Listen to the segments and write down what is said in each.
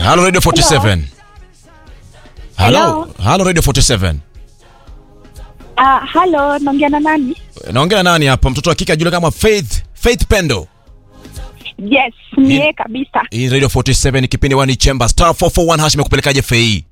Halo Radio 47. Halo. Hello. Halo Radio 47. Ah, halo, naongea na nani? Naongea na nani hapa? Mtoto wa kike ajulikana kama Faith, Faith Pendo. Yes, ni yeye kabisa. Hii Radio 47 kipindi wani Chamber Star 441 hash imekupelekaje Fei?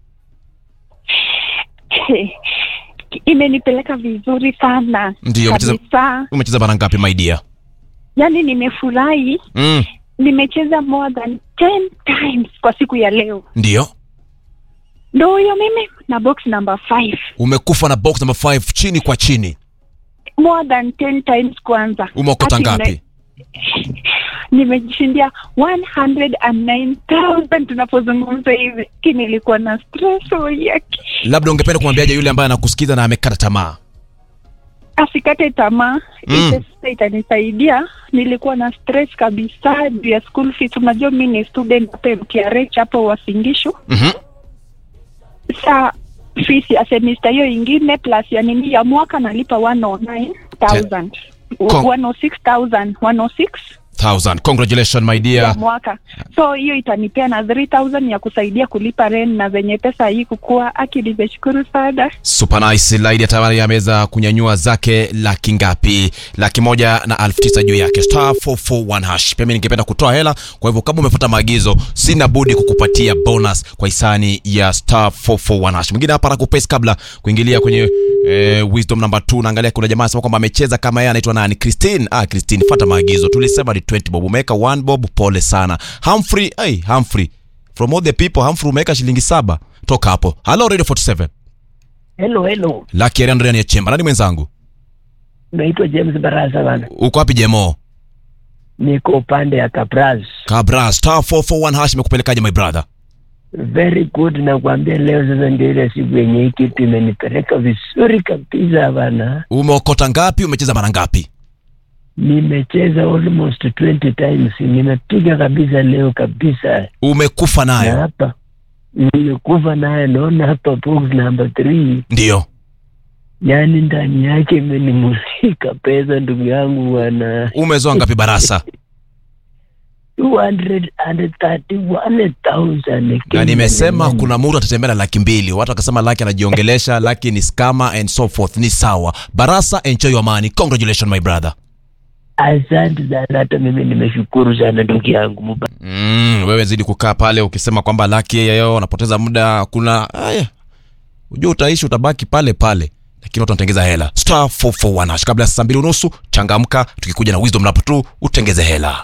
Imenipeleka vizuri sana. Ndio, umecheza- kabisa. Umecheza mara ngapi my dear? Yaani nimefurahi, Mm, nimecheza more than 10 times kwa siku ya leo. ndio. Ndio huyo mimi na box number 5. Umekufa na box number 5 chini kwa chini. More than 10 times kwanza. Umeokota Ati ngapi? nime- Nimejishindia 109,000 tunapozungumza hivi. Ki nilikuwa na stress yake. Labda ungependa kumwambiaje yule ambaye anakusikiza na amekata tamaa? asikate tamaa Mm. mm. pesa itanisaidia nilikuwa na stress kabisa juu ya school fees unajua mi ni student hapa mtrh hapo wasingishu Mhm. sa fees ya semester hiyo ingine plus ya nini ya mwaka nalipa 109000 Kong- 106000 106 1000. Congratulations my ya dear. mwaka so hiyo itanipea na 3000 ya kusaidia kulipa rent na zenye pesa hii kukua aki nimeshukuru sana Super nice lady tayari ameweza kunyanyua zake laki ngapi? Laki moja na elfu tisa juu yake star 441 hash. Pia mimi ningependa kutoa hela, kwa hivyo kama umefuata maagizo, sina budi kukupatia bonus kwa hisani ya star 441 hash. Mwingine hapa anakupesa kabla kuingilia kwenye eh, wisdom number 2 naangalia kuna jamaa anasema kwamba amecheza kama yeye anaitwa nani? Christine. Ah, Christine, fuata maagizo. Tulisema ni 20 bob. Umeweka 1 bob, pole sana. Humphrey, hey, Humphrey. From all the people, Humphrey umeweka shilingi saba. Toka hapo. Hello Radio 47. Hello, hello. Lucky Ariana ndani ya chemba. Nani mwenzangu? Naitwa James Barasa bana. Uko wapi Jemo? Niko upande ya Kapraz. Kabra star 441 hash imekupelekaje my brother? Very good nakwambia leo sasa ndio ile siku yenye hii kitu imenipeleka vizuri kabisa bana. Umeokota ngapi? Umecheza mara ngapi? Nimecheza almost 20 times. Nimepiga kabisa leo kabisa. Umekufa Na nayo? hapa nimekufa naye naona hapa box number 3 Ndio. yaani ndani yake imenimulika pesa ndugu yangu bwana. Umezoa ngapi barasa? 231,000 Na nimesema kuna mtu atatembea na laki mbili. Watu wakasema laki anajiongelesha, laki ni scammer and so forth. Ni sawa. Barasa, enjoy your money. Congratulations my brother. Asante sana, hata mimi nimeshukuru sana ndugu yangu Muba. Mm, wewe zidi kukaa pale ukisema kwamba laki yeye unapoteza muda. Kuna haya. Unajua utaishi utabaki pale pale. Lakini watu wanatengeza hela. Star 441 hash kabla ya saa mbili unusu changamka tukikuja na wisdom number 2 utengeze hela.